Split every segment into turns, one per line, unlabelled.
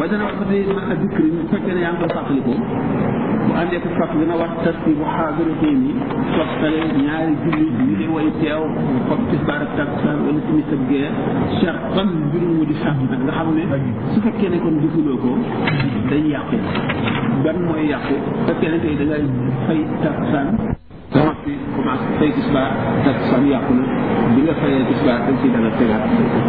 waaye dana wax ba tey ma a dikk bu fekkee ne yaa ngi koy fàttalikoo bu àndee ko fàtt dina wax tarti bu xaadaratee ni toftale ñaari julli ñu di way teew comme tisbaar ak takkusaan wala timis ak gee shartan mbir mu di sàmm nag nga xam ne su fekkee ne kon defuloo ko day yàqu ban mooy yàqu fekkee ne tey da ngay fay takkusaan commencé commencé fay tisbaar takkusaan yàqu na bi nga fayee tisbaar dañ ciy dala tegaat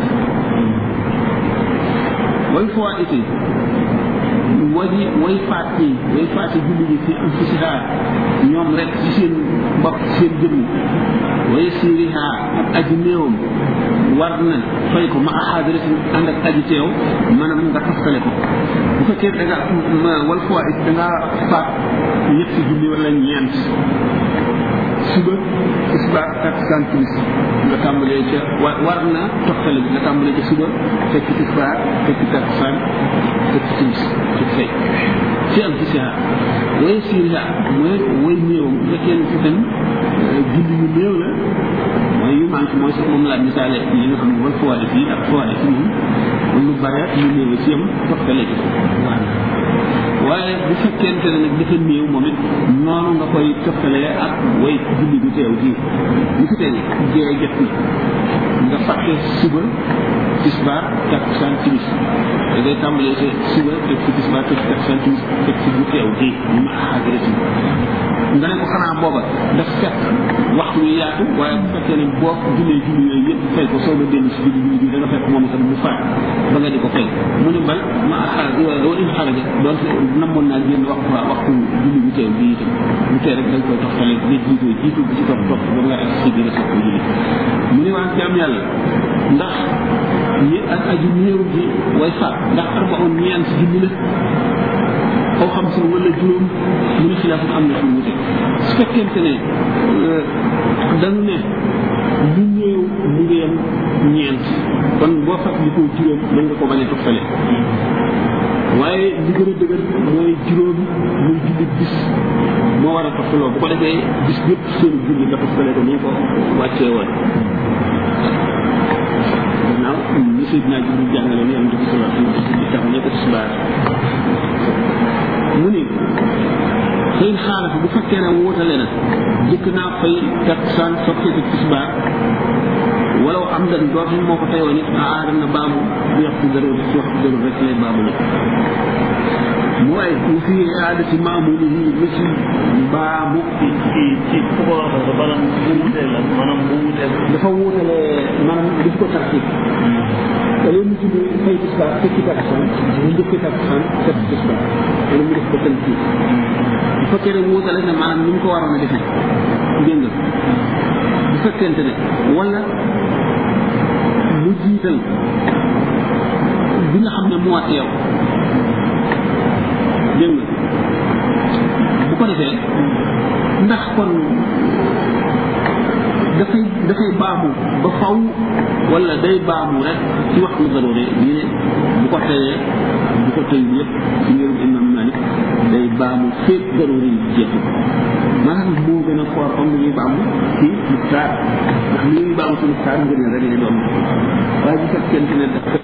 way fois été waji way faat yi way faat yi julli ji fi anfusiha ñoom rek ci seen bopp seen jëmm way siriha ak aji néewam war na fay ko ma axaadiratin ànd ak aji teew maanaam nga taftale ko bu fekkee da nga wal fois it da nga faat ñetti julli wala ñeent suba tisbaar takkusaan timis nga tàmbalee ca wa war na toftale bi nga tàmbalee ca suba fekk tisbaar fekk takkusaan fekk timis ci fay ci am ci siha way siriha mooy way néewam bu fekkee ne itam julli yu néew la mooy yu manqué mooy sax moom laa misaale li nga xam ne mooy foide fii ak foide fii moom lu bare lu néew ci am toftale ci waaye bu fekkente ne nag dafa néew moom it noonu nga koy toftalee ak way julli bu teew ji li fi tey jee jot na nga fàtte suba tisbaar takkusaan timis da ngay tàmbalee sa suba teg ci tisbaar teg ci takkusaan timis teg ci bu teew ji ma xadrati nga ne ko xanaa booba daf fekk waxtu wi yaatu waaye bu fekkee ne boo jullee julli yooyu yëpp fay ko soo ba dellu si julli julli bi da nga fekk moom itam mu faat ba nga di ko fay mu ne bal ma xaar wala in xaraja doonte namoon naa génn waxtu waa waxtu julli bu teew bi itam bu tee rek dañ koy toxtale nga jiitoo jiitu bi ci topp topp ba nga ak si biir sa ko julli mu ne waa jaam yàlla ndax ñi ak aju néew ji way faat ndax arbaun ñeent julli la aw xam si wala juróom mu ne xilaaf am na fi mu wute su fekkente ne dañu ne lu néew mu ngi yem ñeent kon boo fàttalikoo juróom mën nga ko bañ a toftale waaye li gën a dëgër mooy juróom muy julli bis moo war a toftaloo bu ko defee bis yëpp seen julli nga toftale ko ni ko wàccee woon gannaaw li Seydina Jibril jàngale ni am di sala di tax ne ko tisbaar mu ne xëy xaalafa bu fekkee ne wóotale na jëkk naa fay takkusaan sokkee ko tisbaar walaw am dan dootu moo ko teyoon it a aadam na baamu bu waxtu darur ci waxtu darur rek lay baamu nag mu ay mu fi aadati maamuli yi misi baamu
ci ci ci fu ko waxee ba maanaam bu wutee la maanaam bu wutee
dafa wóotale maanaam daf ko tartib te léegi mu tudd fay tisbaar fekki takkusaan mu njëkki takkusaan fekk tisbaar wala mu def ko tënk bu fekkee ne wóotale ne maanaam ni mu ko waroon a defee dégg nga bu fekkente ne wala mu jiital bi nga xam ne moo teew dégg nga bu ko defee ndax kon dafay dafay baamu ba faw wala day baamu rek ci waxtu daroore ñu ne bu ko teyee bu ko tey yëpp ci ngirum imam malik day baamu fépp daroore yi jeexu maanaam moo gën a foor comme li ñuy baamu ci muxtaar ndax li ñuy baamu ci muxtaar ngën ne rek lay doon waaye bu fekkente ne dafa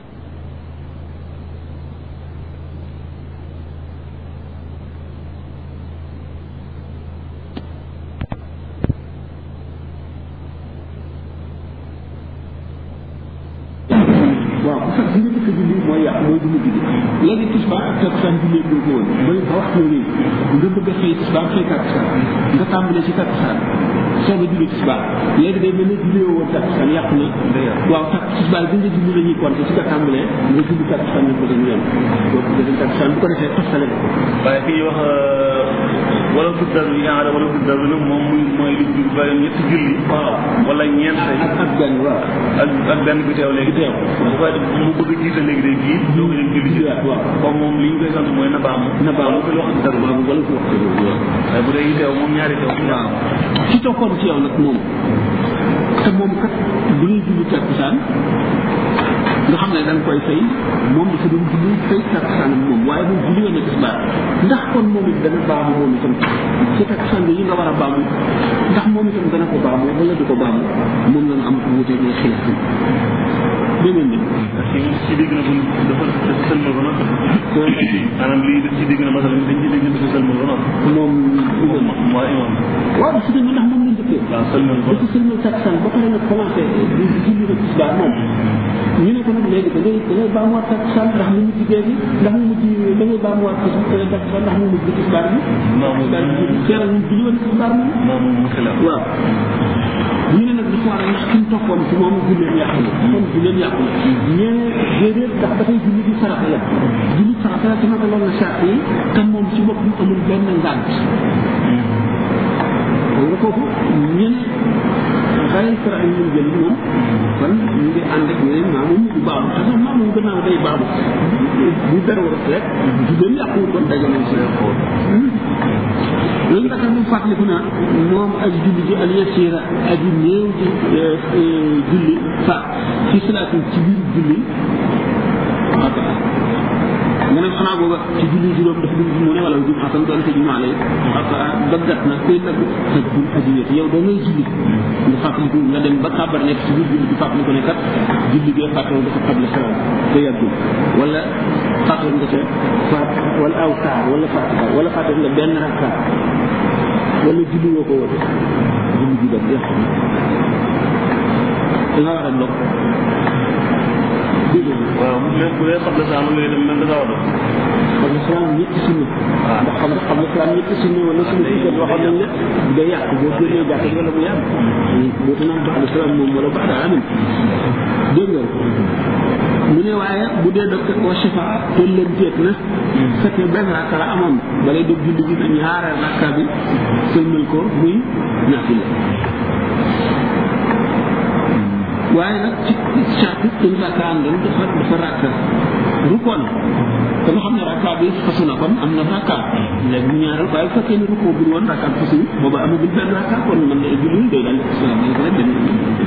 waaw bu fekk li nga jëkk julli mooy yàq mooy du mujj gi léegi tisbaar ak takkusaan jullee ko ko woon ba ba waxtu nii nga bëgg a xëy tisbaar xëy takkusaan nga tàmbalee ci takkusaan soog a julli tisbaar léegi day mel ne julli woo woon takkusaan yàq na waaw tak tisbaar bi nga julli la ñuy compter ci nga tàmbalee nga julli takkusaan ñu ko dañu yoon boobu nga dem takkusaan bu ko defee toftale ko
waaye fii wax wala tuddar yi nga xam ne wala tuddar bi nag moom muy mooy lu jul ba ñetti julli
waaw
wala ñeent say
ak ak benn waaw
ak ak benn bi teew léegi teew bu koy def mu bëgg a jiite léegi day jiit doo ko dem julli ci
waaw
comme moom li ñu koy sant mooy na baamu
na baamu
wala ko wax dëgg
waaw wala ko waxtu boobu waaw
waaye bu dee yi teew moom ñaari teew
waaw ci toppoon ci yow nag moom te moom kat bu ñuy julli takkusaan nga xam ne da nga koy fay moom dafa doon julli fay takkusaan ak moom waaye moom julli woon na tisbaar ndax kon moom it dana baamu moom itam ci takkusaan bi yi nga war a baamu ndax moom itam dana ko baamu wala du ko baamu moom la ñu am wuute mooy xilaaf dégg ngeen ni
ci ci dégg na bu dafa sëlmal ba nag maanaam lii daf ci dégg na masala dañ ci dégg dafa sëlmal ba noppi
moom
moom mooy imam
waaw si ndax moom lañ dëkkee
waaw sëlmal ba
dafa sëlmal takkusaan ba pare nag commencé di julli nag tisbaar moom ñu ne ko nag léegi da ngay da ngay baamuwaat takkusaan ndax mu mujj gee gi ndax mu mujj da ngay baamuwaat takkusaan ndax mu mujj tisbaar bi
maamu
daal di julli teeral ñu julli woon tisbaar moom
maamu mu xilaaf
waaw ñu ne nag dafa war a ndax ki mu toppoon ci moom julleen yàqu na kon julleen yàqu na ñee déedéet ndax dafay julli di farata la julli farata la te naka loolu la sart yi te moom ci boppam amul benn ngànt nga foofu ñu ne xale fara ak ñu jël moom kon ñu ngi ànd ak ñeneen maa moom du baaxu te sax maa moom gannaaw day baaxu bu dara war a rek julleen yàqu kon daje nañ si loolu nga xam ne fàttaliku naa moom ak julli ji al yasira aji néew ji julli fa fi salaatin ci biir julli xata nga ne xanaa booba ci julli juróom dafa dugg mu ne wala jum xasan doon te jumaa lay xata daggat na koy dagg sa bul aji yëpp yow da ngay julli nga fàttaliku nga dem ba kàbbar nekk ci biir julli bi fàttaliku ne kat julli gee fàttewoon dafa xable salaam te yàggul wala fàttewoon nga ca faat wala aw saar wala fàtte wala fàttewoon nga benn rakkaat wala julli woo ko woon julli ji def yàqu na da nga war a dog dégg nga
waaw même bu dee xabla saa ngay dem même da ngaa war a
xam nga salaam ñetti sunna ndax xam nga xam nga salaam ñetti sunna wala sunna si jot waxoon nañ la day yàq boo génnee jàkk ji wala bu yàgg boo ta naan baxda salaam moom wala baxda amin dégg nga mu ne waaye bu dee dog wa shifa te leen teet na fekkee benn rakka la amoon balay dog julli gi ñaareel rakka bi sëlmal ko muy naafila waaye nag ci charte dañ rakka àndoon dafa dafa rakka rukoon te nga xam ne rakka bi fasu na kon am na rakka léegi mu ñaareel waaye bu fekkee ne rukoo bur woon rakka bi fasu booba amagul benn rakka kon mën na julli day daal di salaamaaleykum rek dem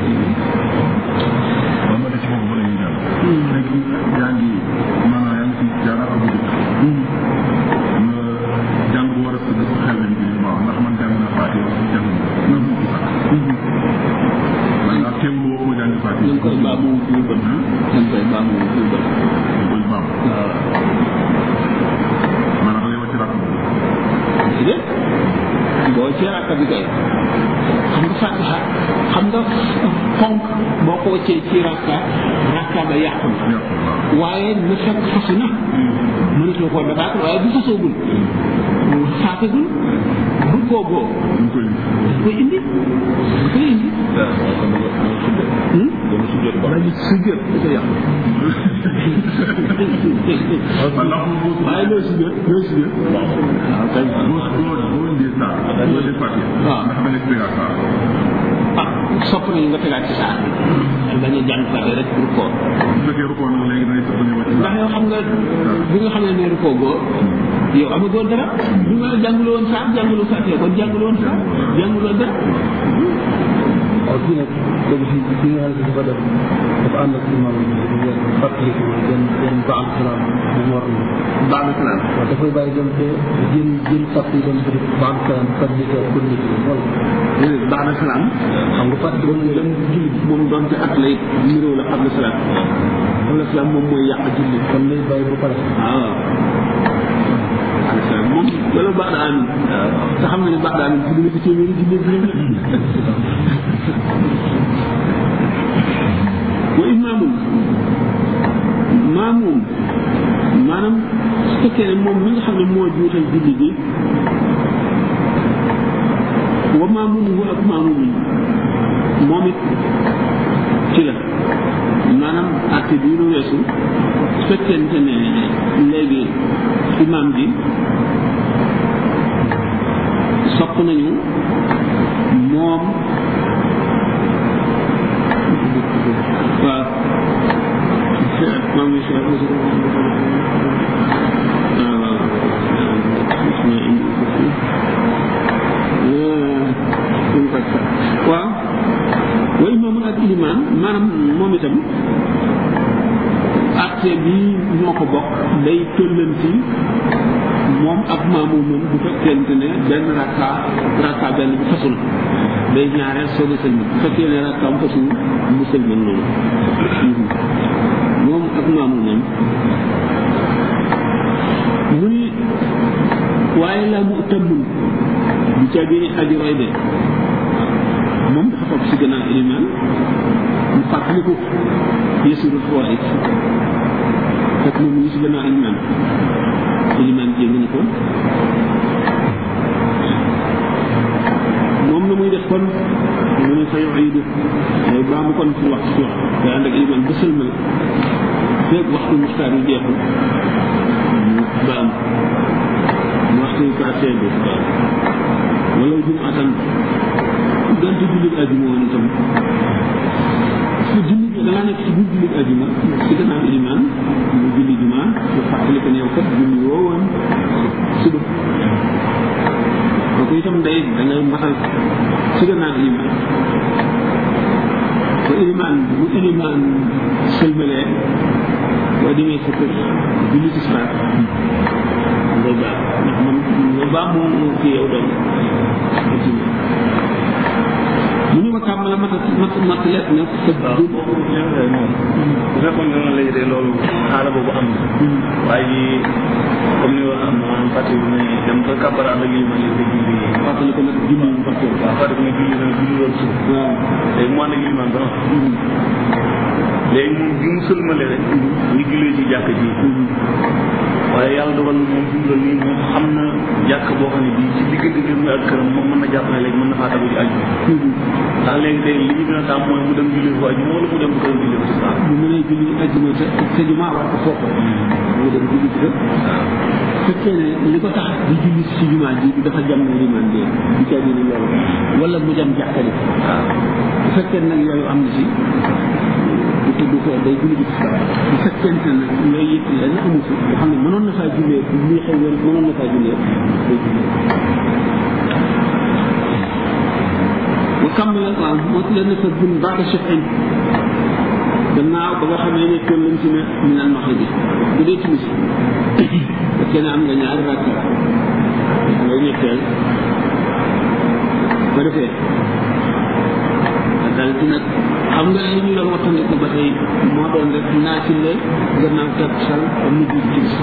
ba ma ci foofu ba la ñuy jàll. léegi yaa ngi maanaam yaa ngi ci jaaraat bu njëkk. nga jàng bu war a sëgg sa xel lañ bi waaw ndax man jàng naa Faatiha wala jàng na mu ci sax. man daal teewlu woo ko jàng Faatiha.
ñu ngi koy baamu tuubal ñu ngi koy baamu tuubal
ñu koy baam.
waaw
maanaam da ngay wàcc rakk boobu.
si de boo ci rakka bi kay xam nga fatiha xam nga fonk boo ko wàccee ci rakka rakka ba yàqu na
yàqu waaw.
waaye na fekk fasu na mënatoo koo dabaat waaye bu fasoogul faatagul bu koogoo
ñu koy
daf koy indi daf koy indi
dama sujjat ba
waaye su jot da koy yàqu
man ndax boo
waaye loo si jot loo si jot waaw kay
boo boo boo indee saa. boo indee Faatiha.
waaw.
ndax da ngay tegaat saa.
ah sopp nañu nga tegaat ci saar bi bañ a jàng fàtte rek pour koor
bu fekkee rukkoo nag léegi da ngay da ngay wàcc
ndax yow xam nga bi nga xam ne neeru koo goo yow amagoo dara bi nga jànguloo woon saar jànguloo fàtte kon jànguloo woon saar jànguloo dara
waaw kii nag léegi fii bi nga xam ne dafa def dafa ànd ak imam bi dafa yor fàttaliku benn benn baal salaam bu mu war a
baax na salaam
waaw dafay bàyyi dem te jël jël sàpp yi dem te baal salaam fàttaliku ak kon nit wala
baax na salaam
xam nga fàttali
bon dem julli moom doon ci at lay niroo la xam na salaam xam na salaam moom mooy yàq julli
kon lay bàyyi ba pare
waaw xam na salaam moom loolu baax na amin te xam nga ne baax na amin julli nga ci téeméeri julli juróom wa imaamum maamum maanaam su fekkee ne moom mi nga xam ne moo juutal julli gi wa maamumu ak maamum moom it ci la maanaam acte bii nu weesu su fekkente ne léegi imaam bi sopp nañu moom waaw maam yi si waaw waaw wa imaamun ak ilimaan maanaam moom itam acte bi ñoo ko bokk day tollanti moom ak maamu moom bu fekkente ne benn rakka rakka benn bi fasul day ñaareel soog a sëlmal bu fekkee ne rakkaam fasul mu sëlmal noonu moom ak maamu moom waaye la mu tëbbul bu ca génne aji roy de moom dafa topp si gannaaw ilimaan mu fàttali ko yësuru fawaid fekk moom mu ngi si gannaaw ilimaan ilimaan jéng ni ko moom na muy def kon mu ne fa yuidu day baa mu kon ci wax ci wax day ànd ak ilimaan ba sëlmal feeg waxtu muxtaar yi jeexul mu baam mu waxtu yu passé bi baam wala jum atan donte jullit ajuma woon itam parce que jullit da ngaa nekk ci biir jullit ajuma ci gannaaw ilimaan mu julli juma nga fàttali ko ne yow kat julli woo woon suba kooku itam day da ngay matal ci gannaaw ilimaan te ilimaan bu ilimaan sëlmalee boo demee sa kër julli ci saraat ngay baax ndax man nga baax moom moo ci yow doon ajuma mu ni ma kàmmala mat mat mat let na sa
waaw
dund
boobu ñaareel moom bu fekkoon ne noonu léegi de loolu xaala boobu am na waaye comme ni wax am na maanaam fàtte bi ne dem ba kàbbara ak yi ma leen di julli
fàttali ko nag julli ñu fàtte
waaw fàtte bi ne julli na julli loolu suuf
waaw
léegi mu ànd ak limaan ba noppi léegi moom bi mu sëlmale rek ñu jullee ci jàkk ji waaye yàlla dogal na moom fi mu toll nii moom xam na jàkk boo xam ne bii ci diggante kër mi ak këram moom mën na jàpp ne léegi mën na faa tagu ci aju ndax léegi tey li ñu gën a tàmm mooy mu dem julli ko aju wala mu dem këram julli ko ci saa
bu mënee julli ajjuma te te jumaa war ko foofu mu dem julli ci kër fekkee ne li ko tax di julli si jumaa ji dafa jam ne limaan bi du caa ni loolu wala mu jam jàkkali
waaw
bu fekkee nag yooyu am na si du ko du ko day julli ci sa bu fekkente ne yooyu yëpp lenn amu si nga xam ne mënoon na faa jullee bu muy xew wér mënoon na faa jullee day jullee wa kammala waaw moo ci leen fa bun baata chefin gannaaw ba nga xamee ne toll lañ ci ne ñu naan max bi bu dee timis fekkee ne am nga ñaari rakk ngay ñetteel ba defee dal ci nag xam nga li ñu doon wattandiku ba tey moo doon rek naafile gannaaw takkusaan ba mujj timis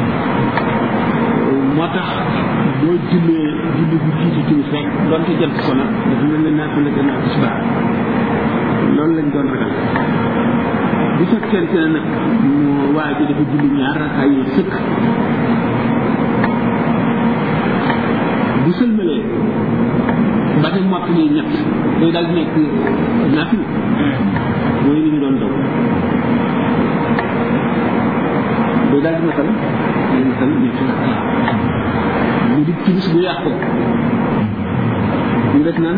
moo tax boo jullee julli bu jiitu timis rek donte jant so na dafa mel ne naafile gannaaw tisbaar loolu lañ doon ragal bu fekkente ne nag mu waa ji dafa julli ñaar rakkaa yi sëkk bu sëlmalee ba te mott ni ñett day daal di nekk naafil mooy li ñu doon daw day daal di matal day matal ñetti rakkaa mu di timis bu yàqoo ñu def naan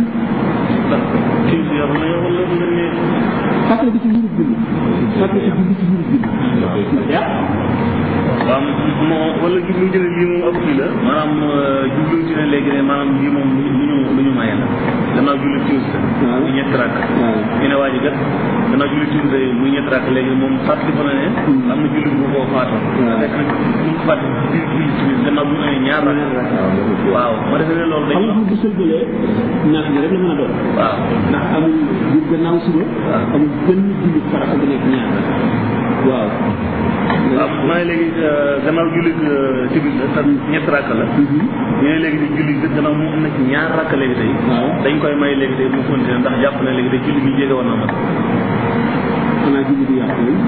kii bi yor na yow wala nga ne
fàttali ko ci mbiru julli fàttali ko ci mbiru julli yàq
waaw moo wala jublu ci ne lii moom ab kii la maanaam jublu ci ne léegi ne maanaam lii moom lu ñu lu ñu maye la gannaaw julli timis la
waaw.
muy ñetti rakk
waaw.
ñu ne waa ji kat gannaaw julli timis la muy ñetti rakk léegi moom fàttali ko na ne am na julli bu ko faatoon
waaw.
fekk nag mu ngi ko fàtte ci biir julli timis gannaaw bu mu amee ñaar rakk waaw ma defe ne loolu
xam
dañ
nga bu sëlbalee naaf bi rek la mën a doon
waaw
ndax amul bu gannaaw suba amul benn julli farata bu nekk ñaar waaw
waaw maa ngi léegi gannaaw julli timis la te ñetti rakk la ñu ne léegi di julli bi gannaaw mu am na ci ñaar rakk léegi tey
waaw
dañ koy may léegi tey mu continuer ndax jàpp na léegi tey julli bi jege woon na ma
xanaa julli du yàqu yi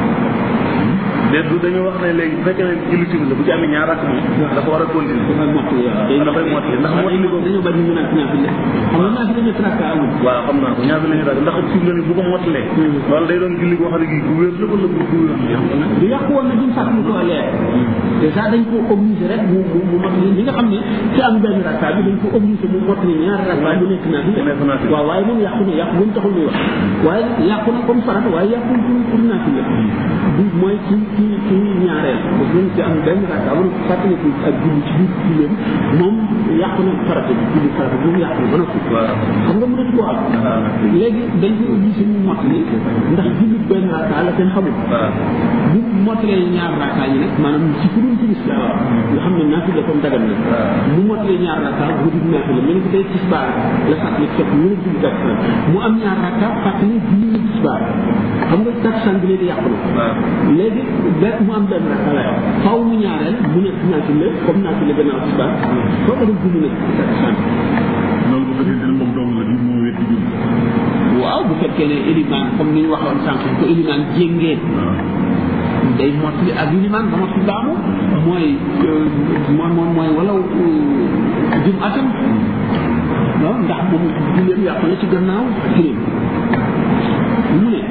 déet du dañu wax ne léegi bu fekkee ne julli timis la bu ci amee ñaar rakk moom dafa war a continuer
dafay mottali waaw day
dafay mottali ndax
waaw
mottali
dañoo dañoo bari ñu naan naaf la xam nga naaf la ñetti rakka amul
waaw xam naa ko ñaar la ñu rakk ndax fi mu ne nii bu ko mottalee loolu day doon julli boo xam ne gii gu wér la wala bu gu wér la
du yàqu woon na duñ fàttali ko leer dèjà dañ ko obligé rek mu mu mu mottali li nga xam ne ci am benn rakka bi dañ ko obligé mu mottali ñaar rakka bu nekk naaf la
nekk naaf la.
waaw waaye moom yàqu na yàqu buñ taxul ñuy wax waaye yàqu na comme farata waaye yàqu pour pour naaf la du mooy ci ci ci ñaareel parce que ci am benn rakka wala fàttali ko ak julli ci biir julleem moom yàqu na farata bi julli farata moom yàqu na ba noppi
waaw
xam nga mënatu koo am léegi dañ ko obligé mu mottali ndax julli benn rakka la kenn xamul
waaw
bu mottalee ñaar rakka yi nag maanaam ci ku dul timis la waaw nga xam ne naafi la comme dagan na mu mottalee ñaar rakka bu dul naafi la mel ni ko tey tisbaar la fàttali fekk mu ne julli takkusaan mu am ñaar rakka fàttali julli na tisbaar xam nga takkusaan bi ne léegi yàqu na léegi benn mu am benn rakka la faw mu ñaareel mu nekk naafile comme naafile gannaaw tisbaar soo ko dem julli nag takkusaan
loolu bu fekkee ne moom dong la di moo wéet di julli
waaw bu fekkee ne élimaan comme ni ñu waxoon sànq ko élimaan jéngeen day mottali ak élimaan ba motli baamu mooy mooy mooy mooy walaw jum atam waaw ndax moom julleem yàqu na ci gannaaw kiréem mu ne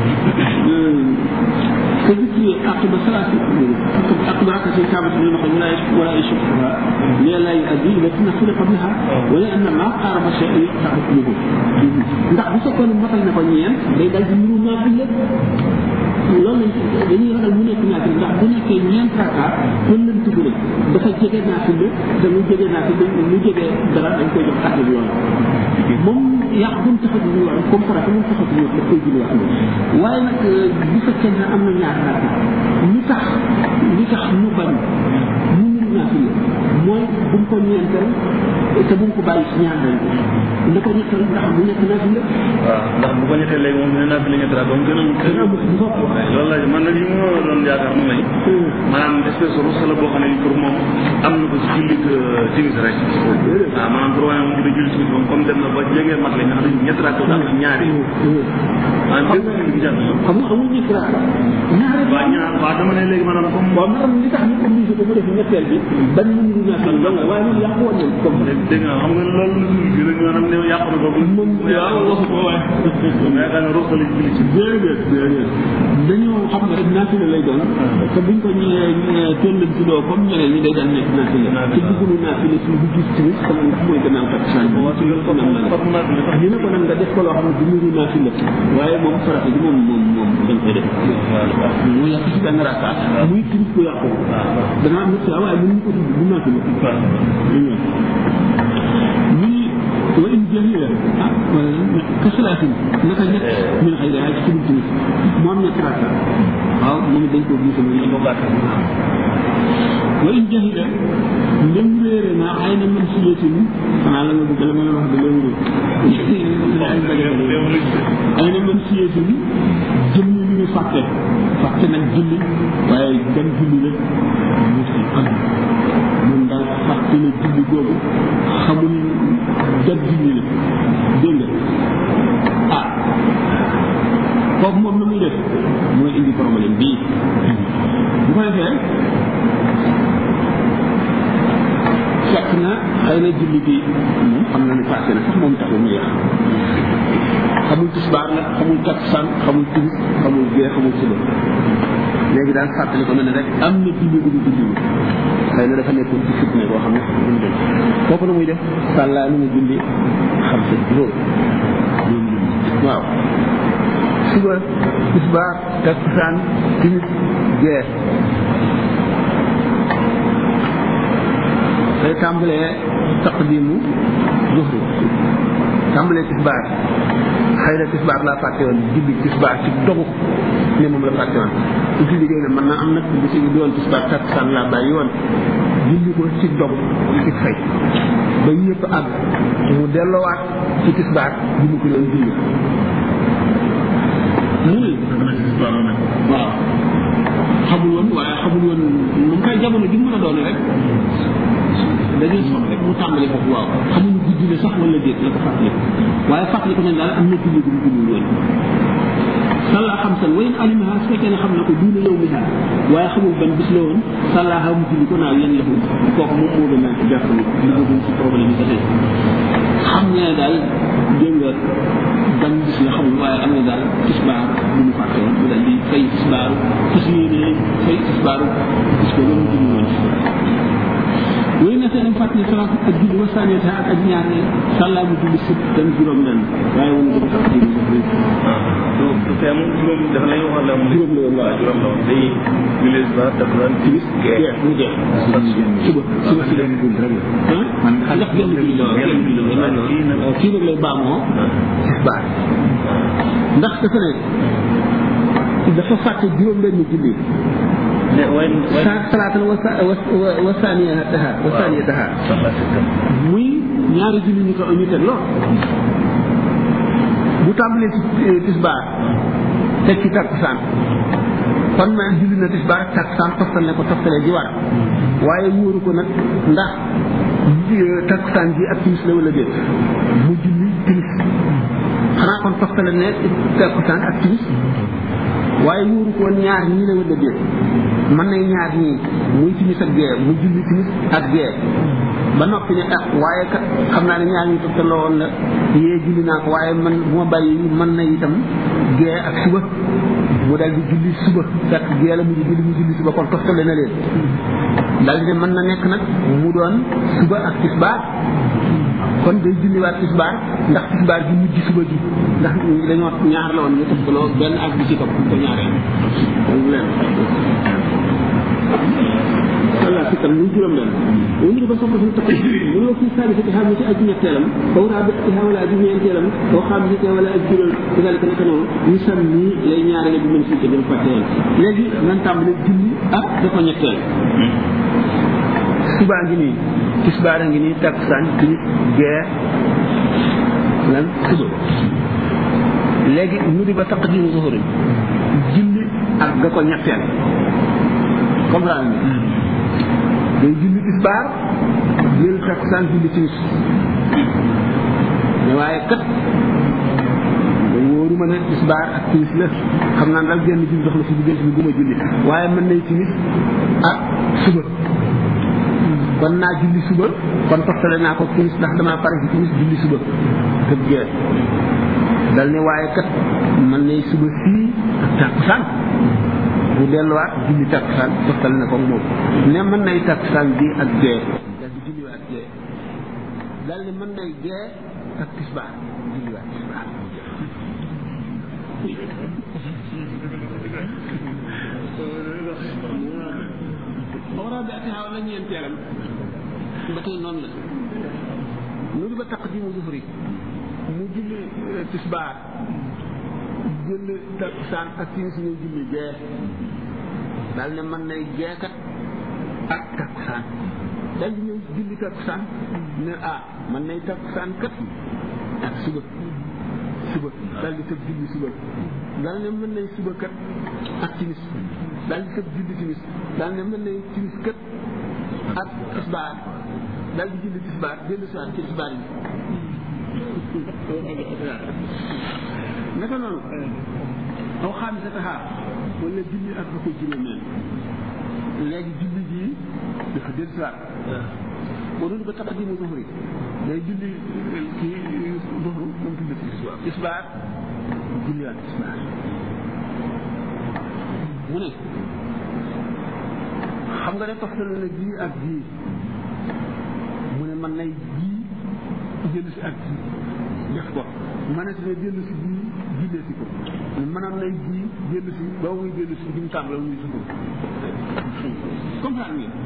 كذكر عقب صلاة عقب ركعة الكعبة من المخرج ولا ولا يشقها لا يؤدي إلى النافلة قبلها ولأن ما قارب شيء يقطع حكمه ndax bu fekkoon matal na ko ñeent day dal di nuru naafile loolu lañ dañuy ragal mu nekk naafile ndax bu nekkee ñeent rakka kon lañ tudd rek dafa jege naafile te mu jege naafile mu jege dara dañ koy jox àtte bi yoon moom yàq bu mu taxatu ñu wax comme farata mu taxatu ñu wax daf koy julli wax waaye nag bu fekkee ne am na ñaar rakka lu tax lu tax mu bañ mu nuru naafile mooy bu mu ko ñeenteel te bu mu ko bàyyi si ñaar rek na ko ñettal ndax bu nekk naafile
waaw ndax bu ko ñettee léegi moom dina naa fi li ñetti raak ba mu gën a
dana am bu bopp
loolu la man nag li ma doon yaakaar mu may maanaam espèce rus la boo xam ne pour moom am na ko ci jullit timis rek waaw maanaam pour wane moom dina julli timis moom comme dem na ba jege mat la nga xam ne ñetti raak daal ak ñaari maanaam dégg nga li mu jàng
xam nga amul ñetti rakka ñaari
waaw ñaar waaw dama ne léegi maanaam comme
waaw maanaam li tax ñu obligé ko mu def ñetteel bi bañ mu nuru naafile dong la waaye moom yàqu woon nañ comme
dégg nga xam nga loolu gën a maanaam ne yàqu na ko
moom waaw waxu ko waaye
ma yaakaar ne rus la julli ci
déedéet déedéet dañoo xam nga rek naafile lay doon te buñ ko ñëwee tollan ci doo comme ñeneen ñi day daan nekk naafile te duggulu naafile ci bu gis tamit xam nga ndax mooy gannaaw takkusaan bi ci loolu nam la
fat naa fi
ndax ñu ne ko nag nga def ko loo xam ne du nuru naafile waaye moom farata bi moom moom moom dañ koy def mu yàq ci benn rakka muy tirit ko yàqu dana am ñett waaye mënuñu ko tudd bu naafile muy wa in jahila ah ka salaatin naka ñett min xëy na ci tudd tamit mu am ñett rakka waaw moom dañ ko gis mu ko gàtt wa in jahila ndem réere na ay na man siyatin xanaa la nga bëgg la ma la wax de loolu ay na man siyatin jëm ni lu ñu fàtte fàtte nag julli waaye dem julli rek mu si am moom daal fàtte na julli googu xamul jot julli la dégg nga ah kooku moom la muy def mooy indi problème bii bu ko defee fekk na xëy na julli bi moom xam na ne passé na sax moom taxul mu yàq xamul tisbaar la xamul takkusaan xamul timis xamul gee xamul suba léegi daal fàttali ko na ne rek am na julli bu ñu julli xëy na dafa nekkoon ci fitne boo xam ne duñ dem kooku na muy def sàllaa nu mu julli xam sa juróom waaw suba tisbaar takkusaan timis gee day tàmbalee taqdimu zuhri tàmbalee tisbaar xëy na tisbaar laa fàtte woon julli tisbaar ci dogu ne moom la fàtte woon su fi liggéey ne mën naa am nag bu si di woon tisbaar takkusaan laa bàyyi woon julli ko ci dogu ci fay ba yëpp àgg mu delloowaat ci tisbaar bi mu ko doon julli mu ne waaw xamul woon waaye xamul woon mu koy jamono ji mu mën a doone rek dañuy soxla rek mu tàmbali foofu waaw xamuñu guddi la sax wala déet la ko fàttali waaye fàttali ko nañ daal am na julli bu mu julli woon sàllaa xam san wayen alimaha su fekkee ne xam na ko duuna yow mi daal waaye xamul ban bis la woon sàllaaha mu julli ko naaw yéen laxu kooku moom moo gën a jàpp ni dugagum ci problème yi ba tey xam ne daal dégg nga ban bis la xamul waaye am na daal tisbaar bu mu fàtte woon mu daal di fay tisbaaru fas yéene fay tisbaaru bis ko la mu julli woon wéy na seen fàttali salaat ak julli wa saaniyata ak ak ñaar ne sàllaa mu julli sëpp dem juróom nen waaye woon dafa sax ci
donc te moom juróom dafa lay waxal la
juróom la woon waaw
juróom la woon day julli ba takkusaan timis gee
mu jeex suba suba si leen julli rek la ah ndax genn julli la genn julli la non non kii nag lay baamoo tisbaar ndax dafa ne dafa fàtte juróom benn julli
ne wayn wayn
sa salaatan wa sa wa wa saaniyataha wa saaniyataha muy ñaari julli ñu ko ñu teg lool bu tàmbalee ci tisbaar teg ci takkusaan kon ma julli na tisbaar ak takkusaan toftal ne ko toftalee ji war waaye wóoru ko nag ndax takkusaan ji ak timis la wala déet mu julli timis xanaa kon toftale ne takkusaan ak timis waaye wóoru ko woon ñaar ñii la wala déet mën nay ñaar ñii muy timis ak gee mu julli timis ak gee ba noppi ne ah waaye kat xam naa ne ñaar ñi toftaloo woon la yee julli naa ko waaye man bu ma bàyyi mën na itam gee ak suba mu dal di julli suba fekk gee la mu julli mu julli suba kon toftale na leen dal di ne mën na nekk nag mu doon suba ak tisbaar kon day julliwaat tisbaar ndax tisbaar gi mujj suba gi ndax dañoo ñaar la woon ñu toftaloo benn ak bi ci topp ko ñaareel leen walla si tam muy juróom benn wala ñu ba soxla suñu tax mu ne fi saali ci xam ci ak ñetteelam aw raa bi ci wala ak ñeenteelam aw xam ci wala ak juróom dalika naka noonu ñu sam nii lay ñaareel bi mën si ko dem fàtte woon léegi nan tàmbale julli ak dafa ñetteel subaa ngi nii tisbaar a ngi nii takkusaan timis gee lan suba léegi ñu di ba taqdimu zuhuri julli ak ga ko ñetteel comprendre nga day julli tisbaar jël takkusaan julli timis ne waaye kat da wóoru ma ne tisbaar ak timis la xam naa daal genn julli dox la si diggante bi bu ma julli waaye mën nay timis ak suba kon naa julli suba kon toftale naa ko timis ndax damaa pare ci timis julli suba tëb gee dal ne waaye kat mën nay suba fii ak takkusaan bu delluwaat julli takkusaan toftale na ko moom ne mën nay takkusaan bi ak gee dal di julliwaat gee dal ne mën nay gee ak tisbaar julliwaat tisbaar xawraa bi atihaa wala ñeenteelam ba tey noonu la nu di ba taqdimu zuhri mu julli tisbaar jël takkusaan ak timis ñëw julli gee daal ne mën nay geekat ak takkusaan dal di ñëw julli takkusaan ne ah mën nay takkusaan kat ak suba suba daal di tëb julli suba daal ne mën nay suba kat ak timis daal di tëb julli timis daal ne mën nay timis kat ak tisbaar daal di julli tisbaar dellu si waat ci tisbaar yi naka noonu aw xam sa taxaar wala julli ak lu ko juróomeel léegi julli jii dafa dellu si waat boo doon ba taqdimu zuhri day julli kii zuhru moom tudd tisbaar tisbaar julliwaat tisbaar mu ne xam nga ne toftal na bii ak bii mu ne man nay bii jënd si ak bii def ko mënati ne dellu si bii jullee si ko mënam nay bii dellu si ba muy dellu si bi mu tàmbale muy suko comprendre ngeen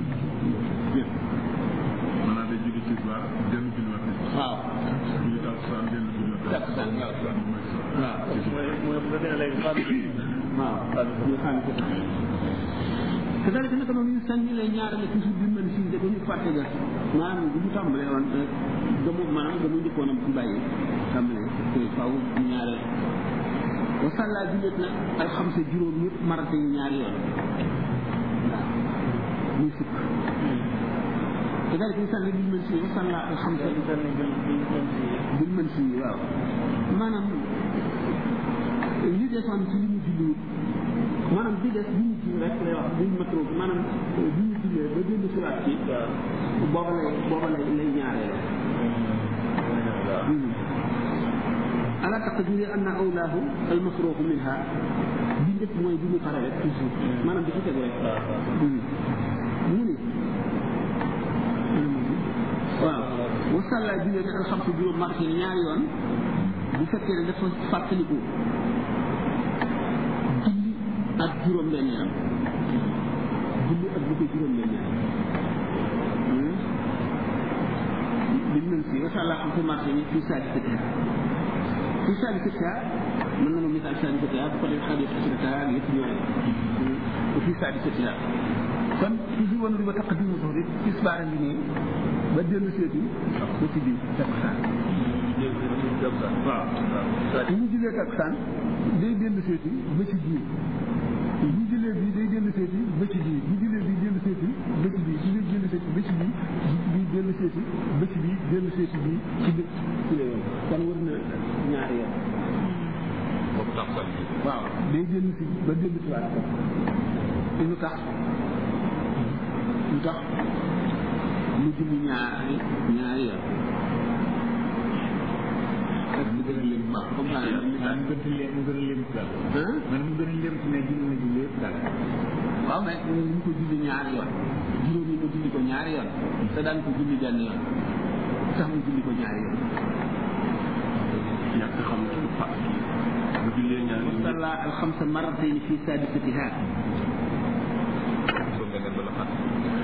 maanaam day jóge tisbaar dellu julliwaat tisbaar
waaw
julli takkusaan dellu julliwaat
takkusaan waaw waaw
mooy mooy bu fekkee ne léegi xaalis bi
waaw ñu xam ko te daal naka noonu ñu sañ lay ñaarale toujours bi mën si da ñu fàtte ga maanaam bu ñu tàmbalee woon gamu maanaam gamu njëkkoon am ci bàyyi tàmbalee koy faaw ñu ñaareel wa sàllaa jullit nag alxamsa juróom yëpp marate yi ñaari yoon waaw muy fukk te daal ñu sànni bil mën si wa sàllaa alxamsa bil mën si waaw maanaam li desoon ci li mu julli maanaam bi des bi ñu julli rek lay wax bi ñu matroo maanaam bi ñu jullee ba dellu si waat ci booba lay booba lay lay ñaareel ala taqdiri anna awlaahu al masruuxu minha bi njëkk mooy bi mu pare rek toujours maanaam bi ci tegu rek mu ne waaw wasalla jullee ne alxamsa juróom marché ñaari yoon bu fekkee ne dafa fàttaliku julli ak juróom benn yaram julli ak bu ko juróom benn yaram li mën si wa sàllaa xam ko marché ni fii saadi sëtiha fii saadi sëtiha mën na ma misaal saadi sëtiha bu ko def xaadi sëtiha ak yëpp ñoo rek fii saadi sëtiha kon toujours woon li ba taqdimu zuhri tisbaar a ngi nii ba dellu seeti ba ci biir takkusaan
waaw
bu ñu jullee takkusaan
day dellu seeti ba ci biir bu jëlee bii day dellu seeti ba ci bii bu jëlee bii dellu seeti ba ci bii bu jëlee dellu seeti ba ci bii bii dellu seeti ba ci bii dellu seeti bii ci biir ci la yoon kon war na ñaari yoon
boobu tax sax
waaw day dellu si ba dellu si waat ko te lu tax lu tax
mu julli ñaari ñaari yoon
ak mu gën a lim
waaw comme ça la
ah mu gën a lim mu gën a lim daal
ah
man mu gën a lim ne julli na julli yëpp daal
waaw mais ñu ko julli ñaari yoon juróom yi mu julli ko ñaari yoon te daan ko julli benn yoon sax mu julli ko ñaari yoon
ñàkk xam ci fa bu jullee ñaar yoon
salla alxamsa marratayn fi sadisatiha
so nga ne bala xat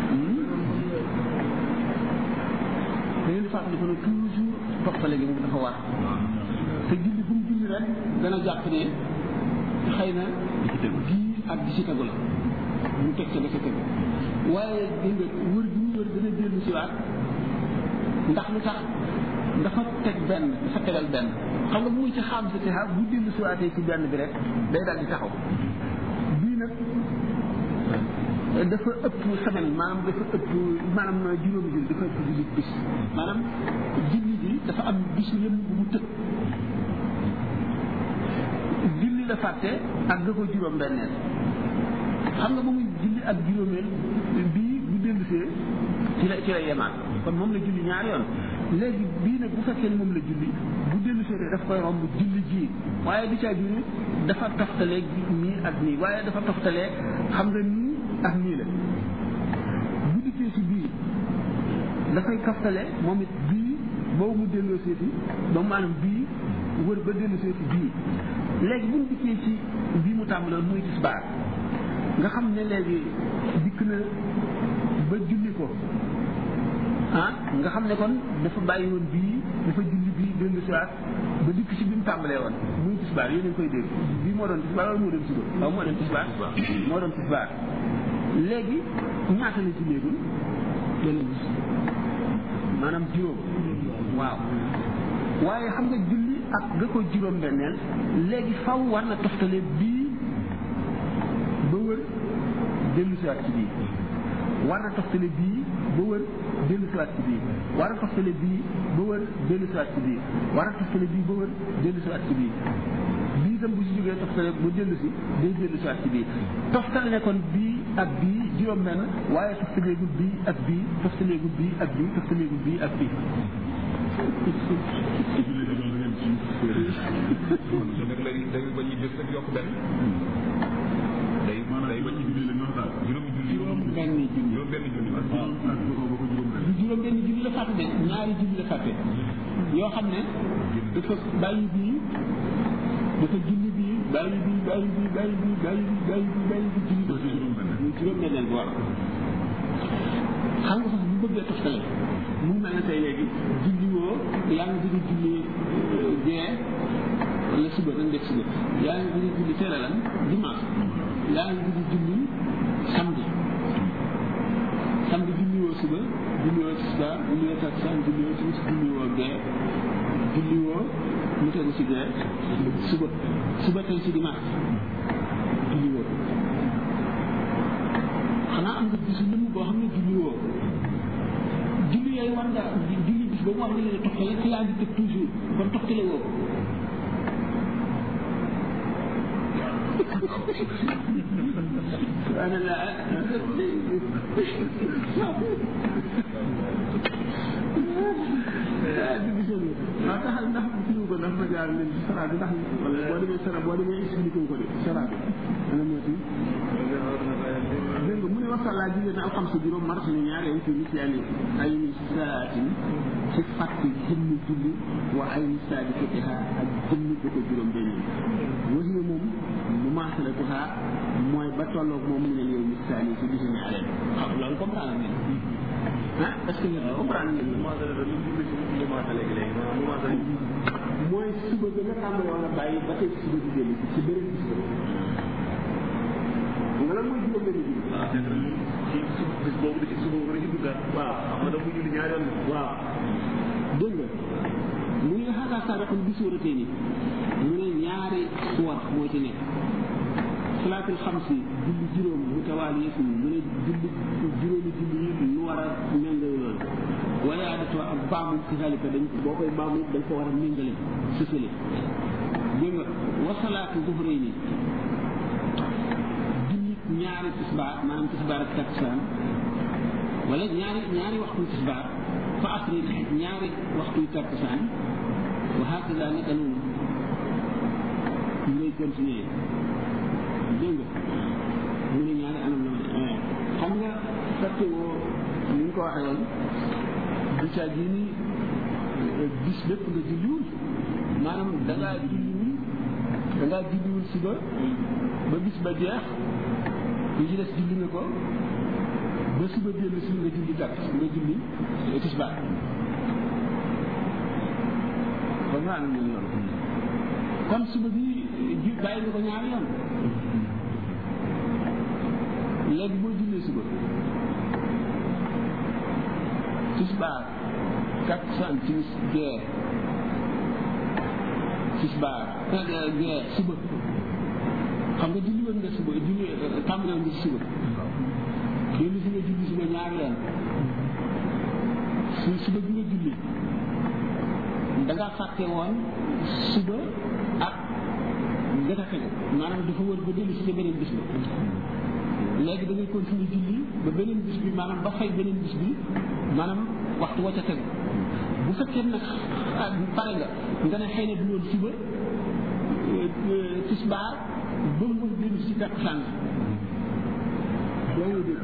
da ngeen di fàttali ko ne toujours toppale gi moom dafa war te julli bu mu julli rek dana jàpp ne xëy na bii ak di ci tegu la mu teg ca ba ca tegu waaye dégg nga wër bi mu wër dana dellu si waat ndax lu tax dafa teg benn dafa tegal benn xam nga bu muy ci xam sa texa bu dellu si waatee ci benn bi rek day daal di taxaw bii nag dafa ëpp semaine maanaam dafa ëpp maanaam juróomi julli dafa ëpp julli bis maanaam julli bi dafa am bisu lëm bu mu tëb julli la fàtte ak da ko juróom benneel xam nga ba muy julli ak juróomeel bii bu dellusee ci la ci la yemaat kon moom la julli ñaari yoon léegi bii nag bu fekkee ne moom la julli bu dellusee rek daf koy romb julli ji waaye du caa juri dafa toftalee nii ak nii waaye dafa toftalee xam nga nii ak nii la bu dikkee ci bii dafay kaftale moom it bii boobu mu delloo seeti ba maanaam bii wër ba delloo seeti bii léegi bu ñu dikkee ci bii mu tàmbaloon muy tisbaar nga xam ne léegi dikk na ba julli ko ah nga xam ne kon dafa bàyyi woon bii dafa julli bii dellu siwaat ba dikk ci bi mu tàmbalee woon muy tisbaar yéen a ngi koy dégg bii moo doon tisbaar wala moo doon suba waaw moo doon tisbaar moo doon tisbaar léegi ñaata la ci léegul benn bis maanaam juróom waaw waaye xam nga julli ak nga ko juróom benneel léegi faw war na toftale bii ba wër dellu siwaat ci bii war na toftale bii ba wër dellu siwaat ci bii war na toftale bii ba wër dellu siwaat ci bii war na toftale bii ba wër dellu siwaat ci bii bii itam bu si jógee toftale ba dellu si day dellu siwaat ci bii toftale ne kon bii ak bii juróom benn waaye toftaleegul bii ak bii toftaleegul bii ak bii toftaleegul bii ak bii
jullee di doon ngeen ci
nag lay day bañ a def rek yokk benn day
maanaam
day
ba
bañ
ci julli la ñu wax daal
juróomi julli
juróom benn julli
juróom benn julli
ak juróom ak ba ko ba ko juróom
du juróom benn julli la fàtte de ñaari julli la fàtte yoo xam ne dafa bàyyi bii dafa julli bii bàyyi bii bàyyi bii bàyyi bii bàyyi bii bàyyi bii bàyyi bii julli
ba ci juróom benn
muy juróom benneel bu war xam nga sax bu bëggee toftale mu ngi mel ne tey léegi julli woo yaa ngi bëgg a julli gee wala suba nañ def suba yaa ngi bëgg a julli teel a lan dimanche yaa ngi bëgg a julli samedi samedi julli woo suba julli woo tisbaar julli woo takkusaan julli woo timis julli woo gee julli woo mu tegu si gee suba suba tey si dimanche julli woo xanaa am nga bisu lëmm boo xam ne julli woo julli yooyu war nga julli bis boobu war nga leen a toxtale te yaa ngi tëb toujours kon toxtale woo ko subhanallah waaw taxal ndax kii ko ndax ma jaar leen ci sara bi ndax wala boo demee sara boo demee expliqué ko de sara bi ana moo ti dégg nga mu ne waxtaan laa jigéen al xam sa juróom mars ni ñaar yow ci nit yaani ay ni saatin ci fàtti jëmmi julli wa ay ni saadi fatiha ak jëmmi ba ko juróom benn wasi ne moom mu maasala tuha mooy ba tolloog moom mu ne yow ni saani si bisu ñaareel xam loolu comprendre ngeen ah est-ce que ngeen comprendre ngeen mooy suba ga nga tàmbale woon a bàyyi ba tey suba di dellu ci beneen bis ba nga lan mooy juróom benn julli
waaw c'est vrai ci ci bis boobu da ci suba war a ci duggaat
waaw
xam nga dafa julli ñaari yoon
waaw dégg nga mu ne xaaral saadaxul bi suuratee ni mu ne ñaari suwar moo ci nekk salaatul xamsi julli juróom mu tawaal yëpp mu ne julli juróomi julli yi lu war a méngale loolu waaye adatoo ak baamu ci xalika dañ boo koy baamu dañ ko war a méngale sësale dégg nga wasalaatu zuhrey ni julli ñaari tisbaar maanaam tisbaar ak takkusaan wala ñaari ñaari waxtu tisbaar fa asri ñaari waxtu takkusaan wa hakaza naka noonu ñu ngay continuer dégg nga mu ne ñaari anam la ma xam nga fekte woo ni ñu ko waxee woon du caa gi ni bis lépp nga julliwul maanaam da ngaa julliwul da ngaa julliwul suba ba bis ba jeex li ci des julli nga ko ba suba dellu si nga julli gàtt nga julli tisbaar kon nga am nañu yoon kon suba bi ju bàyyi nga ko ñaari yoon léegi boo jullee suba tisbaar takkusaan timis gee tisbaar gee suba xam nga julli woon nga suba julli tàmbale woon nga si suba dellu si nga julli suba ñaari yoon su suba bi nga julli da ngaa fàtte woon suba ak gata tegu maanaam dafa wër ba dellu si nga beneen bis ba léegi da ngay continuer julli ba beneen bis bi maanaam ba fay beneen bis bi maanaam waxtu wa ca tegu bu fekkee nag pare nga nga ne xëy na du woon suba tisbaar ba mu dellu si takkusaan yaa ngi dégg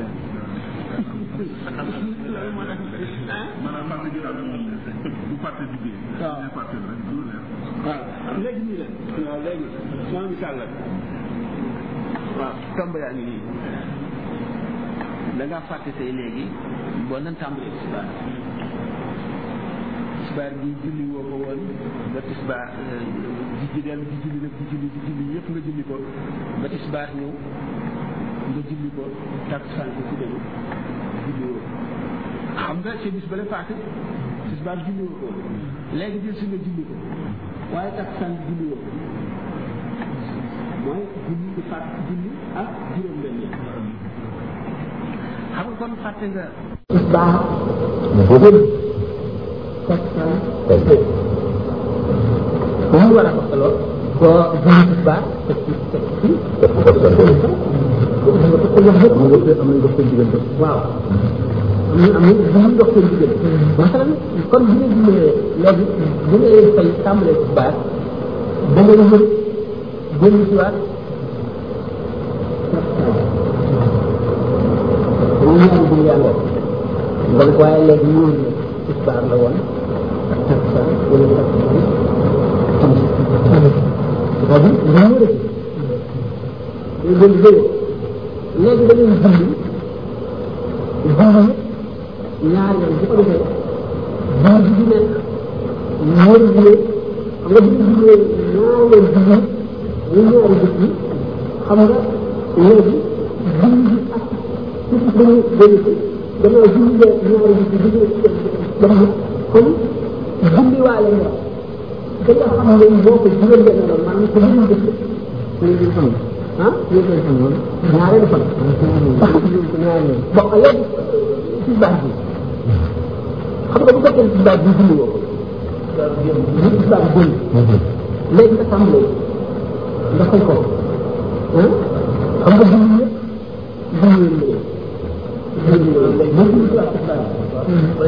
maanaam fàtte ji daal bu fàtte jugee.
waaw
bu fàtte rek du leer.
waaw léegi nii la waaw léegi sama misaal la waaw tomb yaa ngi nii da ngaa fàtte tey léegi boo nan tàmbalee tisbaar tisbaar bi julli woo ko woon ba tisbaar di ji dellu di julli nag di julli di julli yëpp nga julli ko ba tisbaar ñëw nga julli ko takkusaan ko ci déglu julli woo xam nga ci bis ba la paase tisbaar julli woo ko léegi jël si nga julli ko waaye takkusaan julli woo mooy julli di fàtt julli ak juróom benn yi xam nga kon fàtte nga
tisbaar jël takkusaan bu mu war a toxtaloo boo julli tisbaar teg ci teg ci teg ci teg ci am nañ dox seen diggante waaw am nañ am nañ bu ñu dox seen diggante masalan kon bu nga jullee léegi bu ngay fay tàmbalee tisbaar da nga wër génn si waat ñu ñaari bu yàlla nga ne waaye léegi ñu ne tisbaar la woon ak takkusaan wala takkusaan tamit tamit c'est-à-dire nga wër a day gën léegi da ngay julli julli ñaari yoon bu ko defee biir bi di nekk ñaari jullee xam nga bu ñu jullee ñaari yoon julli ñu ñaari bés yi xam nga léegi julli bi ak ci dañu dellu si gannaaw julli la ñaari bés yi julli dem kon julli waale nga da nga xam ne boo ko juróom benn la maanaam ko juróom bés la ñu xam ah ñu koy xam noonu ñaareelu fan sax ko ñaareel bon léegi ci baax bi xam nga bu fekkee ci baax bi julli woo ko bu ci baax bëri léegi nga tàmbalee nga fay ko ah xam nga julli yëpp julli leen léegi boo julli ci baax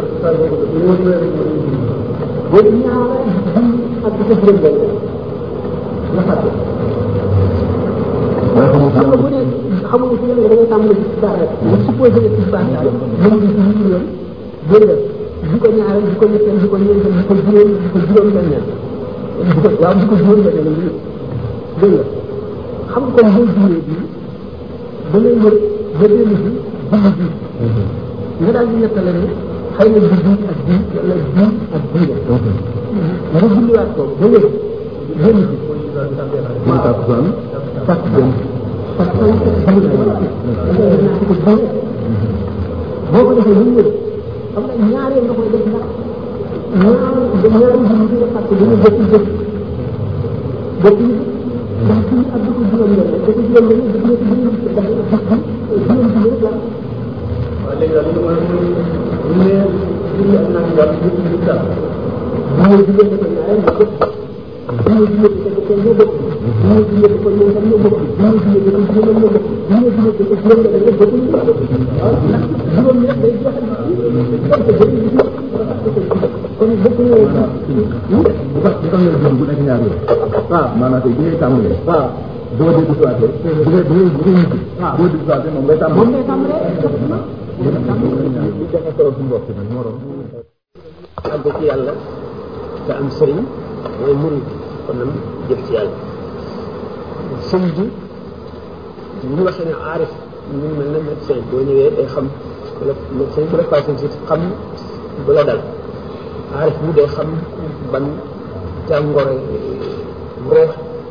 boo ñaareel julli ak di ko juróom benn nga fàtte xam nga bu dee xamuñu si yéen da ngay tàmbali ci baax rek nga supposé ne ci baax daal mën nga ci ñu yoon bëri di ko ñaareel di ko ñetteel di ko ñeenteel di ko juróom di ko juróom benneel di ko waaw di ko juróom benneel la dégg nga xam nga comme boo juree bii da ngay wër ba dellu si julli bi nga daal di nettale ne xëy na bi bii ak bii wala bii ak bii la nga julliwaat ko ba wér dellu si waaw takkusaan takkusaan boo ko defee lu wér xam nga ñaareel nga koy def ndax ñaar ñaar dañu bokk jëf bokk ñu ndax suñu ak dëkk juróom yoon rek dëkk juróom yoon dëkk nekk juróom ndax ndax juróom ci rek la
waaw léegi daal li ma bu ne julli ak naan daal ñu ci daal
mooy juróom ko ñaareel nga bokk mooy juróom ko ko ñoo bokk mooy juróom ko ñoo tam ñoo bokk mooy juróom ko juróom ñoo bokk mooy juróom ko juróom ñoo bokk bokk ñu waaw ndax juróom ñett day joxe kon ko bëri ñu kon bokk ñu
bu tax bu tax ngeen jëm bu nekk ñaar yoon
waaw
maanaam tey bi ngay tàmbalee
waaw
boo dee duggaatee bu ngay bu ngay bu ngay ñibbi boo duggaatee moom ngay
moom
tàmbalee
ngay tàmbalee
li joxe solo suñu bopp nag moo doon àgg ci yàlla te am sëriñ mooy murid kon nag jëf ci yàlla sëriñ bi bu ñu waxee ne aarif ñu mel ne médecin boo ñëwee day xam wala médecin bu la passé si xam bu la dal aarif bu day xam ban jàngoro ruux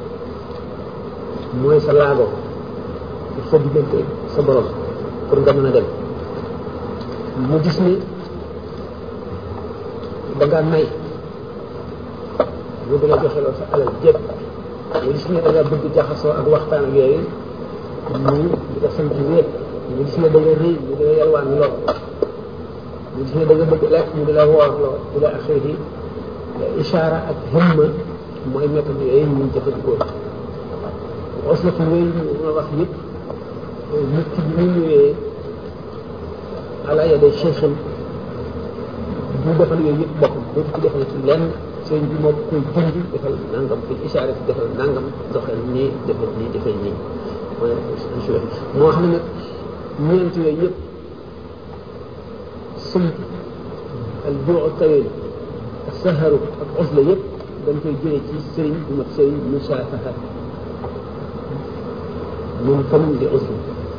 mooy sa laago sa diggante sa borom pour nga mën a dem mu gis ni da ngaa nay mu dina joxe loolu sa alal jépp mu gis ne da nga bëgg jaxasoo ak waxtaan ak yooyu mu di ko sant wéet mu gis ne da nga rëy mu dina yalwaan lool mu gis ne da nga bëgg lekk mu di la woor lool di la axiri ishaara ak himma mooy méthode yooyu ñu jëfandikoo oslatu yooyu ñu wax yëpp nit ki bi mu ñëwee ala yade cheikhin bu defal yooyu yëpp boppam dootu ko defal ci lenn sëñ bi moo koy dund defal nangam fi ishaare fi defal nangam doxal nii defal nii defal nii mooy moo xam ne nag ñeent yooyu yëpp sumt al juu tawil ak saharu ak usla yëpp dañ koy jëlee ci sëriñ bu mat sëriñ musaafaha moom famille di usla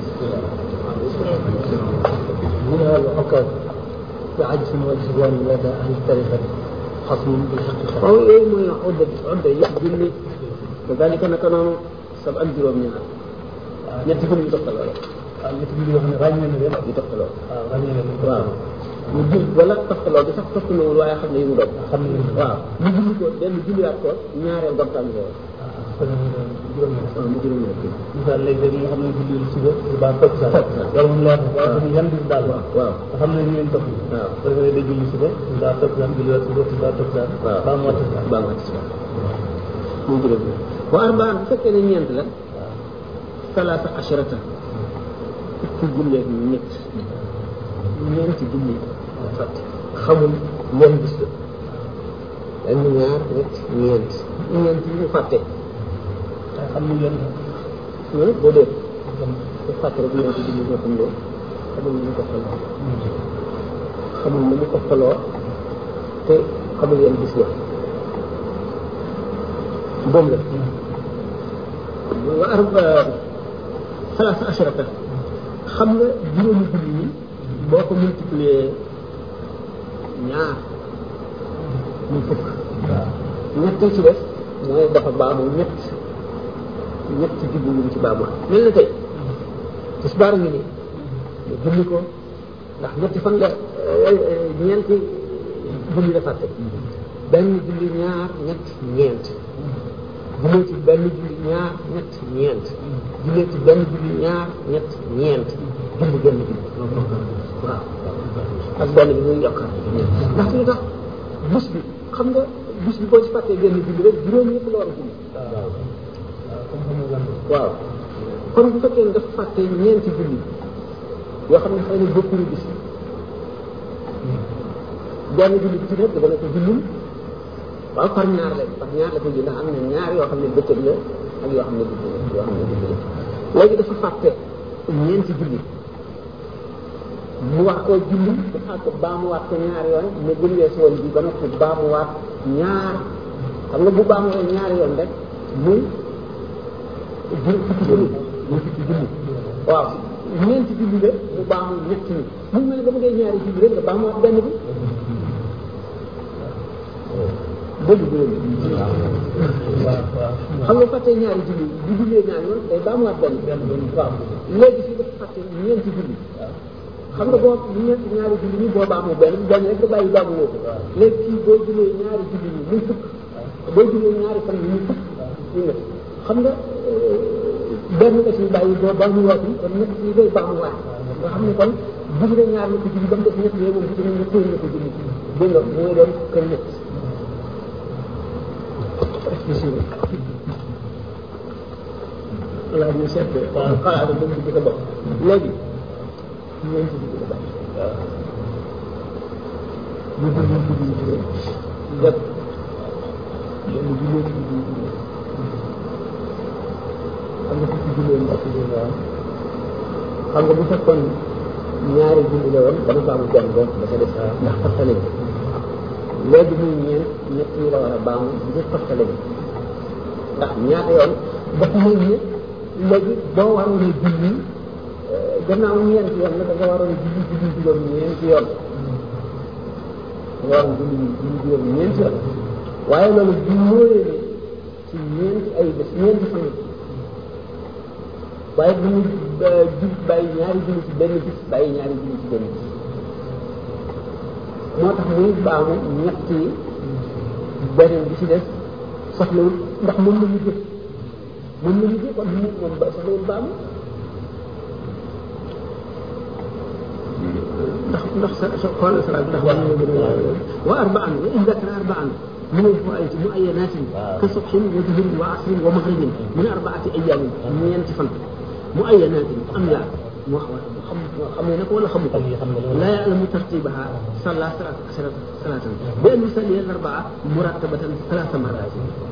منها العقد بعجز والجوان لدى أهل الطريقة خصم بالحقيقة
waaw yooyu mooy odda odda yëpp julli kadalika naka noonu sab ak juróom ñaar ñetti fan yu toftaloo la
waaw ñetti bi yoo xam ne ràññee na leen
yu toftaloo
waaw ràññee na leen
waaw mu jul wala toftaloo bi sax toftalowul waaye xam ne yu mu doon
xam ne
waaw mu julli ko benn julliwaat ko ñaareel gomtaan loolu
kon juróom ñaar
waaw mu juróom ñaar
misaal léegi nga xam ne julli suba ba toog sa loolu moom leer na waaye dafa yan bis daal
waaw waaw
nga xam ne ñu leen topp
waaw
da nga day julli suba daa toog sa julli waat suba daa toog sa
waaw
ba mu wàcc sa
baa nga ci mu juróom ñaar wa arbaan bu fekkee ne ñeent la talaata asharata fukki julli ak ñett ñeenti julli fàtte xamul ñen bis la benn ñaar ñett ñeent ñeent yi mu fàtte
waaye xam ne yéen
ñun boo dee bu fàtte rek ñeenti julli ñoo xam loo xamul nu mu ko faloo xamul nu mu ko faloo te xamul yan bis la boobu la wa arba salaasa asharata xam nga juróomi julli yi boo ko multiplier ñaar muy fukk ñett ci des mooy dafa baamu ñett ñett julli ñu ci baamu mel na tey tisbaar ngi nii nga julli ko ndax ñetti fan la ñeenti julli la fàtte benn julli ñaar ñett ñeent jullee ci benn julli ñaar ñett ñeent jullee ci benn julli ñaar ñett ñeent julli genn julli waaw ak benn bi muy yokkaat ndax lu tax bés bi xam nga bés bi boo ci fàttee genn julli rek juróom yëpp la war a julli waaw kon bu fekkee ne dafa fàtte ñeenti julli yoo xam ne xëy na bokkuñu bis benn julli bi ci nekk dafa nekk jullum waaw par ñaar la par ñaar la ko ji ndax am na ñaar yoo xam ne bëccëg la ak yoo xam ne guddi la yoo xam ne guddi la léegi dafa fàtte ñeenti julli mu wax koo julli bu xaar ko baamuwaat ko ñaar yoon ne bu ñu weesu woon bi ba noppi baamuwaat ñaar xam nga bu baamuwee ñaar yoon rek muy jur fukki julli muy fukki julli waaw ñeenti julli la mu baamu ñett ñi mu mel ne ba mu dee ñaari julli rek nga baamuwaat benn bi dëgg dëgg xam nga fàtte ñaari julli bu jullee ñaari yoon day baamuwaat benn waaw léegi fii dafa fàtte ñeenti julli xam nga boo ñeenti ñaari julli ñi boo baamu benn benn rek nga bàyyi baamu woo ko léegi fii boo jullee ñaari julli ñi muy fukk boo jullee ñaari fan yi ñu fukk ñu nga xam nga benn nga si bàyyi boo baa mu waatu kon ñett yi day baax mu waat nga xam ne kon bu dee ñaar la ko julli ba mu des ñett yooyu moom ci ñu xëy na ko julli dégg nga mooy doon kër ñett voilà ñu seet xalaat ba mu sa bopp léegi ñeent bi ko bàyyi ñu ko ñu ko ñu ci def benn jullee ci jullee xam nga fukki jullee mbokk yi waaw xam nga bu fekkoon ñaari julli la woon dama ko am benn bopp dafa def ndax toftale bi léegi muy ñeent ñett yi la war a baamu ngir toftale bi ndax ñaata yoon dafa mel ne léegi boo waroon a julli gannaaw ñeent yoon la da nga waroon a julli julli juróom ñeenti yoon nga waroon julli julli juróom ñeenti yoon waaye loolu bu ñëwee ne ci ñeenti ay bés ñeenti fan waaye bu ñu jub bàyyi ñaari julli ci benn bis bàyyi ñaari julli ci benn bis moo tax muy baamu ñett yi beneen bi ci des soxlawul ndax moom la ñu jëf moom la ñu jëf kon mu moom ba soxlawul baamu ndax ndax sa sa xoolal sa ndax war na gën a wa arbaan wa in dakara arbaan من الفوائد مؤينات كصبح وظهر وعصر ومغرب من أربعة أيام من ينتفن مؤينات أم لا خمينك ولا خمك لا يعلم ترتيبها صلى ثلاث عشرة صلاة بأن يصلي الأربعة مرتبة ثلاث مرات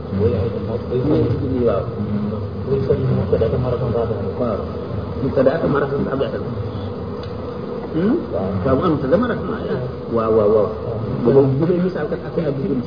ويصلي مبتدأة مرة رابعة مبتدأة مرة رابعة waaw am te dama rek waaw waaw waaw bu bu ngay misaal kat ak ab gën ci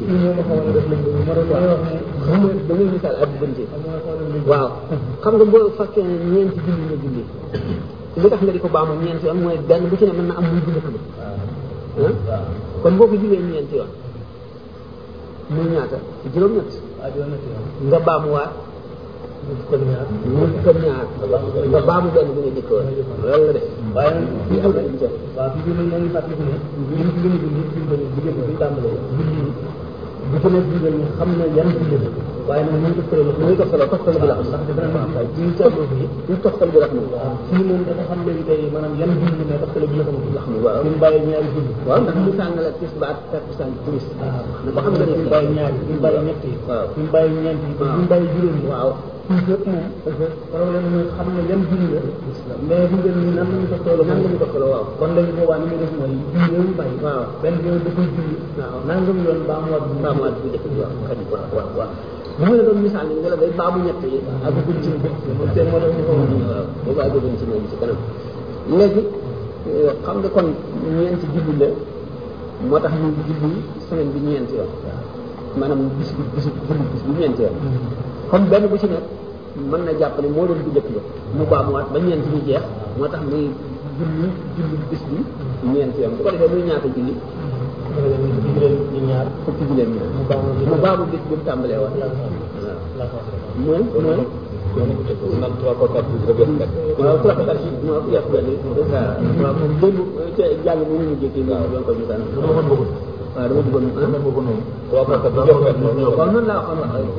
da ngay misaal ab gën ci waaw xam nga boo fekkee ne ñeenti julli nga julli li tax nga di ko baamu ñeenti yoon mooy benn bu ci ne mën na am muy julli tamit kon boo ko jullee ñeenti yoon muy ñaata juróom-ñett nga baamuwaat mu ko ñaar mu ko ñaar nga baamu benn bu nga jëkk woon loolu la def waaye fii am na lu jëf waaw fii ñu ngi fàttaliku ne ñu ci gën a julli ci bëri diggante bi tàmbalee julli bu ko nekk julli ñu xam ne yan julli la waaye nag ñu toftal ñu ngi toftal toftal bi la xam ndax dafa na fay ñu seetlu fi ñu toftal bi la xam fii moom dafa xam léegi tey maanaam yan julli mais toftal bi la xam la xam waaw ñu bàyyi ñaari julli waaw ndax ñu sàng la tis ba ak takkusaan timis na ko xam nga ne ñu bàyyi ñaari ñu bàyyi ñett yi waaw ñu bàyyi ñeent yi ñu bàyyi juróom yi waaw fii yëpp moom problème mooy xam ne yan julli la mais bu ngeen ni nan lañu toftaloo nan lañu toftaloo waaw kon léegi boobaa ni muy def mooy julli yooyu bàyyi waaw benn bi da koy julli waaw nangam yoon baamuwaat bu baamuwaat bu jëkk bi waaw xëy waaw waaw waaw bu ma la doon misaal ni nga la day baamu ñett yi ak guñ ci moom seen moo tax ñu ko wax waaw boobu àggaguñ ci moom ci kanam léegi xam nga kon ñeenti julli la moo tax ñu julli semaine bi ñeenti yoon maanaam bis bi bis julli bis bi ñeenti yoon comme benn bu ci nekk mën na jàpp ne moo doon bu njëkk ba mu baamuwaat ba ñeent ñu jeex moo tax muy julli julli bis bi ñeenti yoon bu ko defee muy ñaata julli ñu ñaar fukki juleen ñaar mu baamu bis bi mu tàmbalee woon mooy mooy
nag trois fois quatre jours rek yëpp
waaw trois fois quatre jours moo yàq benn waaw moom démb ca jàng bi ñu jékki waaw doon ko ñu daan waaw dama bëggoon dama bëggoon noonu
trois fois quatre jours yëpp
waaw noonu laa waxoon wax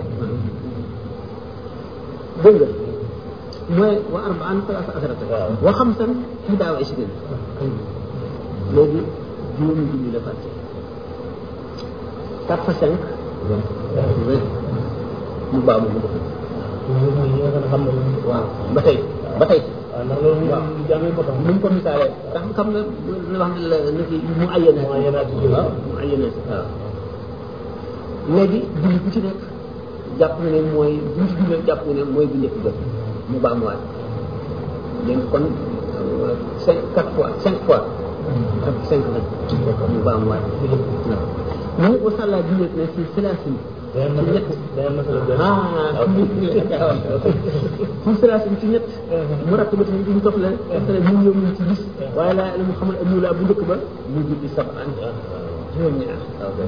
dégg nga mooy wa arbaan talaata asarata wa xamsan ihdaa wa ishrin léegi juróomi julli la fàtte quatre fois cinq vingt mu baamu mu def waaw ba tey ba tey waaw nu mu ko misaalee ndax xam nga na wax ne la na fi mu ayyana waaw mu ayyana waaw léegi julli bu ci nekk jàpp na ne mooy bu ci jullee jàpp na ne mooy bu njëkk ba mu baamuwaat dégg kon cinq quatre fois cinq fois cinq nag mu baamuwaat waaw mu wasalla jullee na si salaasin ci ñett ah ci salaasin ci ñett mu rakk ba tamit duñ toxle toxle mu ñëw ñu ci gis waaye laa la mu xamal amu la bu njëkk ba mu julli sabaan juróom ñaar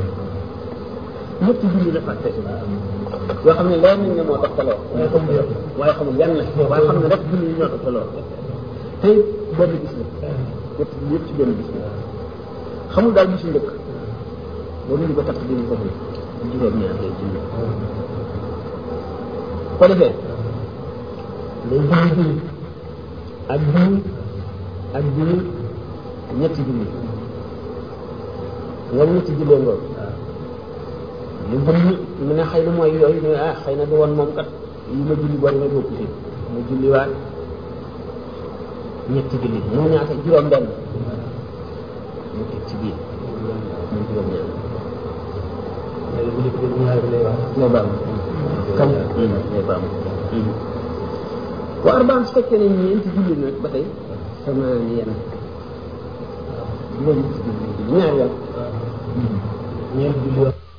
ñetti julli la fàtte yoo xam ne leer nañ ne moo toxtaloo waaye xamul yan la waaye xam ne rek julli yi ñoo toxtaloo tey benn gis la ñett yëpp ci benn gis la xamul daal bisu njëkk boobu ñu ko tax di foofu juróom-ñaar lay julli ko defee day julli julli ak julli ak julli ñetti julli nga ñetti jullee ngoon lu julli mu ne xëy na mooy yooyu ne ah xëy na du woon moom kat yi ma julli boo demee bokku ci mu julliwaat ñetti julli mu ñaata juróom benn mu teg ci biir mu juróom ñaar léegi bu dee ñaari lay wax lay baam kam lay baam wa arbaan su fekkee ne ñeenti julli nag ba tey samaani yenn juróom ñetti julli ñaari yoon ñeenti julli